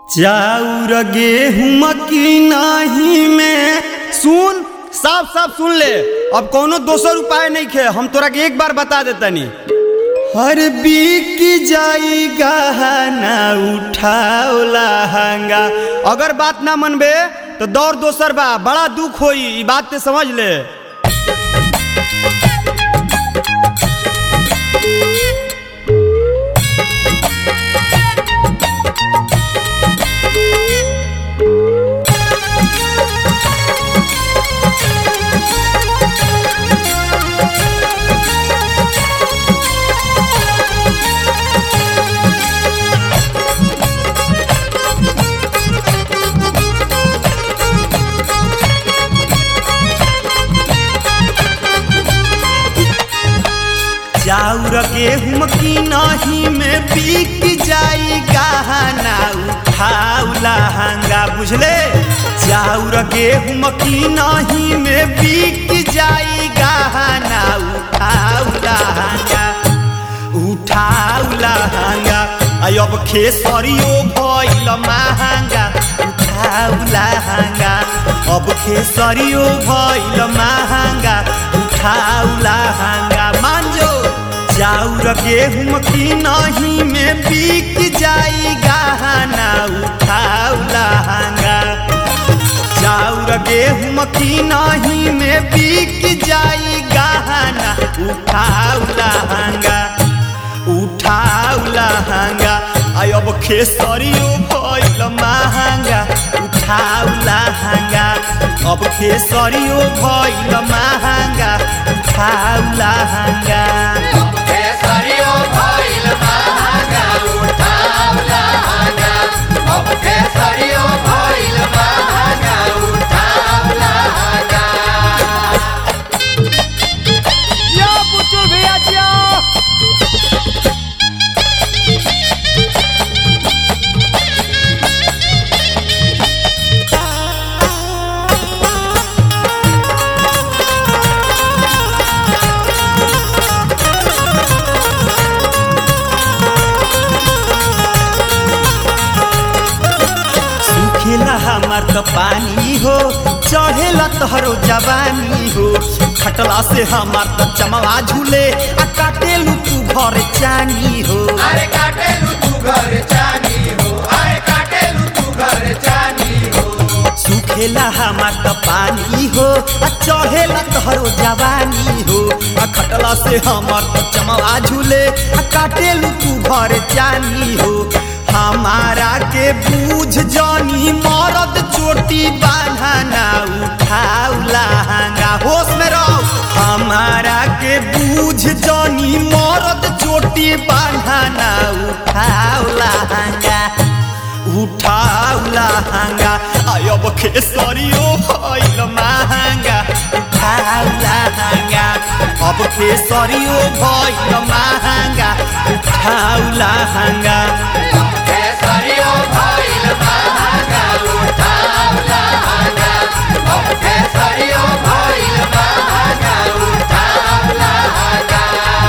चाउर गेहूं की नाही में सुन साफ साफ सुन ले अब कोनो दोसर उपाय नहीं खे हम तोरा के एक बार बता देतनी हर बीक जाई गहना उठाओ लहंगा अगर बात ना मनबे तो दौर दोसर बा बड़ा दुख होई ई बात ते समझ ले चाउर गेहूं की नहीं में बिक जाई गहना उठाऊ लहंगा बुझले चाउर गेहूं की नहीं में बिक जाई गहना उठाऊ लहंगा उठाऊ लहंगा आई अब खेसरियो भइल महंगा उठाऊ लहंगा अब खेसरियो भइल महंगा उठाऊ लहंगा मान जो चाउर गेहूं की नहीं में बिक जाई गहना उठाऊ लहंगा चाउर गेहूं की नहीं में बिक जाई गहना उठाऊ लहंगा उठाऊ लहंगा आई अब खेसरियो भइल महंगा उठाऊ लहंगा अब खेसरियो भइल महंगा उठाऊ लहंगा केसरियो भइल महंगा उठाउ लहंगा अब केसरियो भइल महंगा उठाउ लहंगा यो पुतुल भैया जियो सुखेला हमार त पानी हो चढ़ेला तोहरो जवानी हो खटला से हमार त चमवा झूले आ काटेलू तू घर चानी हो अरे काटेलु तू घर चानी हो अरे काटेलु तू घर चानी हो सुखेला हमार त पानी हो आ चढ़ेला तोहरो जवानी हो आ खटला से हमार त चमवा झूले आ काटेलू तू घर चानी हो हमारा के बूझ जानी मरद चोटी बांधना उठाऊ लहंगा होश में रहो हमारा के बूझ जानी मरद चोटी बांधना उठाऊ लहंगा उठाऊ लहंगा अब खेसरियो भइल महंगा उठाऊ लहंगा अब खेसरियो भइल महंगा उठाऊ लहंगा केसरियो भइल महंगा उठाउ लहंगा अब केसरियो भइल महंगा उठाउ लहंगा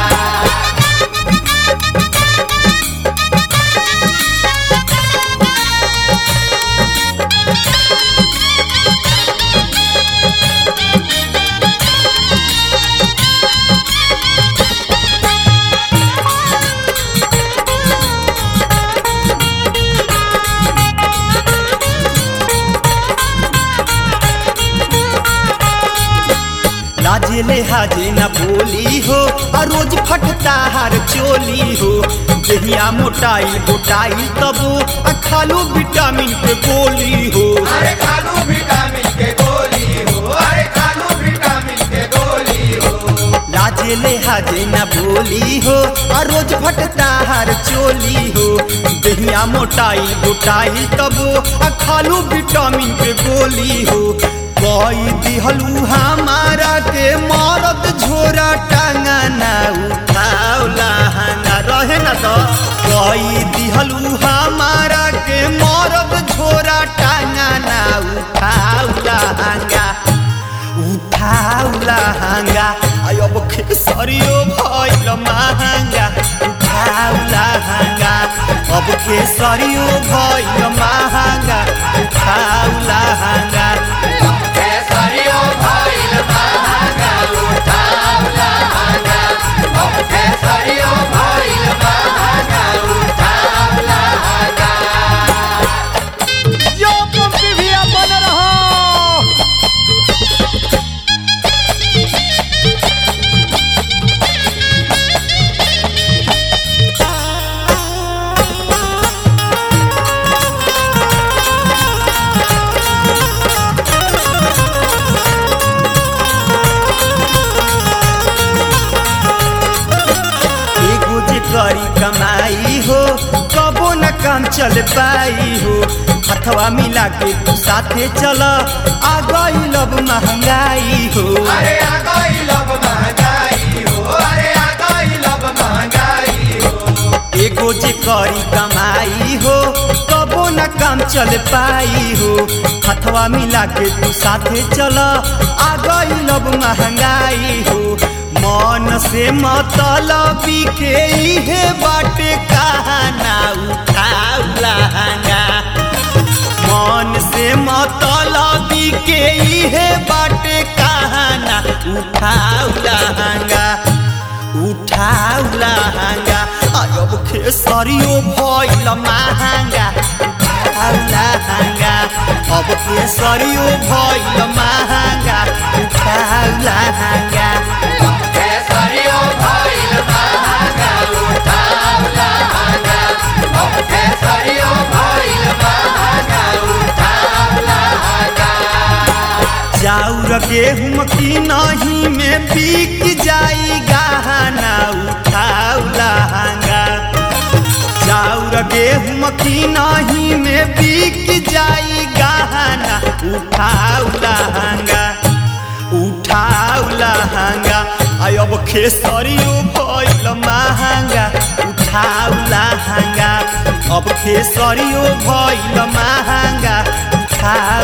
लाजे ले हाजे न बोली हो आ रोज फटता हर चोली हो देहिया मोटाई गोटाई तबो आ खालू विटामिन के गोली हो अरे खालू विटामिन के गोली हो अरे खालू विटामिन के गोली हो लाजे ले हाजे न बोली हो आ रोज फटता हर चोली हो देहिया मोटाई गोटाई तबो आ खालू विटामिन के गोली हो कोई दिहलू हमारा के मरद झोरा टांगना उठाओ लहंगा रहे न तो कोई दिहलू हमारा के मरद झोरा टांगना उठाओ लहंगा उठाऊ लहंगा आई अब खेसरियो भइल महंगा उठाऊ लहंगा अब अब खेसरियो भइल महंगा उठाऊ लहंगा केसरियो भइल महंगा उठाऊ लहंगा अब केसरियो भइल महंगा उठाऊ लहंगा यो पंपी भैया बन रहा एगो जे करी कमाई हो कबो न काम चल पाई हो हथवा मिला के तू साथे चल आ गई लब महंगाई हो अरे आ गई लब महंगाई हो अरे आ गई लब महंगाई हो एगो जे करी कमाई हो कबो न काम चल पाई हो हथवा मिला के तू साथे चल आ गई लब महंगाई हो मन से मतलबी के इहे बाटे कहाना उठाऊ लहंगा मन से मतलबी के इहे बाटे कहाना उठाऊ लहंगा उठाऊ लहंगा अब खेसरियो भइल महंगा उठाऊ लहंगा अब खेसरियो भइल महंगा उठाऊ लहंगा केसरियो भइल महंगा उठाऊ लहंगा अब केसरियो भइल महंगा उठाऊ लहंगा चाउर गेहूं की नहीं में बिक जाई गहना उठाऊ लहंगा चाउर गेहूं की नहीं में बिक जाई गहना उठाऊ लहंगा उठाऊ लहंगा आय अब खेसरियो भइल महंगा उठाऊ लहंगा अब खेसरियो भइल महंगा उठाऊ